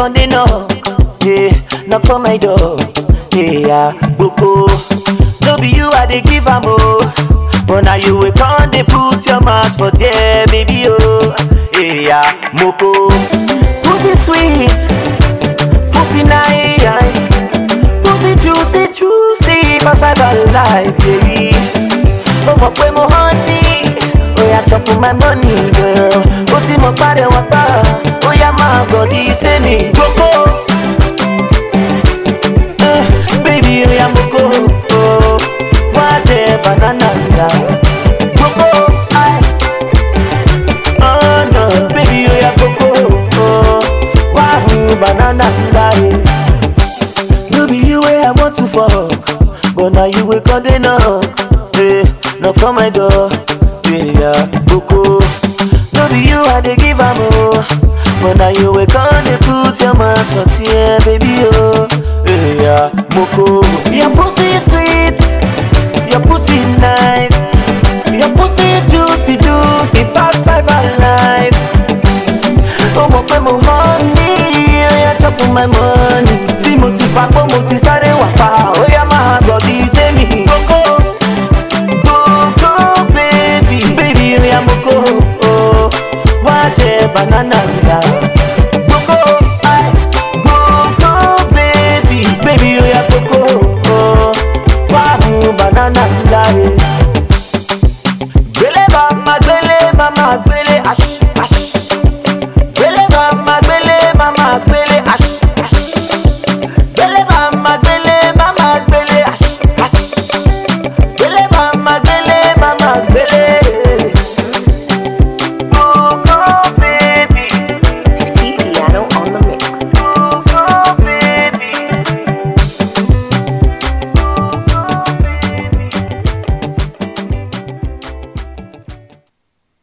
come dey knock, yeah, knock for my door, yeah, boko. No be you I dey give am oh, but now you will come dey put your mouth for there, baby oh, yeah, moko. Pussy sweet, pussy nice, pussy juicy juicy, pass I got life, baby. ó mọ̀ pé mo honey ó yà chop my money girl ó ti mọ̀ pàdé wọn pa ó yà máa gọ̀dí sẹ́mi gbogbo. Eh, baby ó yà moko oh, wá jẹ banana nda gbogbo. ai. Oh, no, baby ó yà koko oh, wá hu banana nda. eh. No be you way I want to fuck, but now you will come dey knock, hey, knock for my door, yeah, boko. No be you I dey give am oh, but now you will come dey put your mouth for tear, baby oh, yeah, boko.